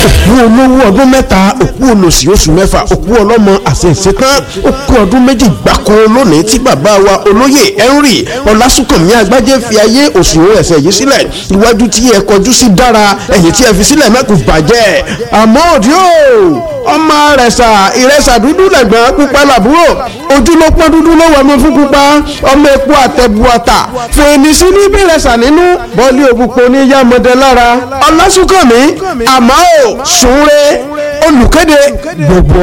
òkú olówó ọdún mẹ́ta òkú olòṣì oṣù mẹ́fà òkú ọlọ́mọ àṣẹ̀ṣetán òkú ọdún méjì gbáko lónìí tí bàbá wa olóyè henry ọlásùnkànmí àgbájé fi ayé òṣùwọ̀n ẹ̀sẹ̀ yìí sílẹ̀ iwájú tí ẹ kọjú sí dára ẹ̀yìn tí ẹ fi sílẹ̀ mẹ́kù bàjẹ́ àmọ́ òdì o ọmọ rẹ̀sà ìrẹsà dúdú lẹ̀gbọ́n pupa làbúrò ojú ló pọ́n dúdú ló wọ̀ mọ́ fún pupa ọmọ epo àtẹ̀bùọ̀tà fèrèsí ní bẹ̀rẹ̀sà nínú bọ́ọ̀lì òbúpo ní yàmọ̀dé lára ọlásùnkànmí àmọ́ ò sùn re olùkéde gbogbo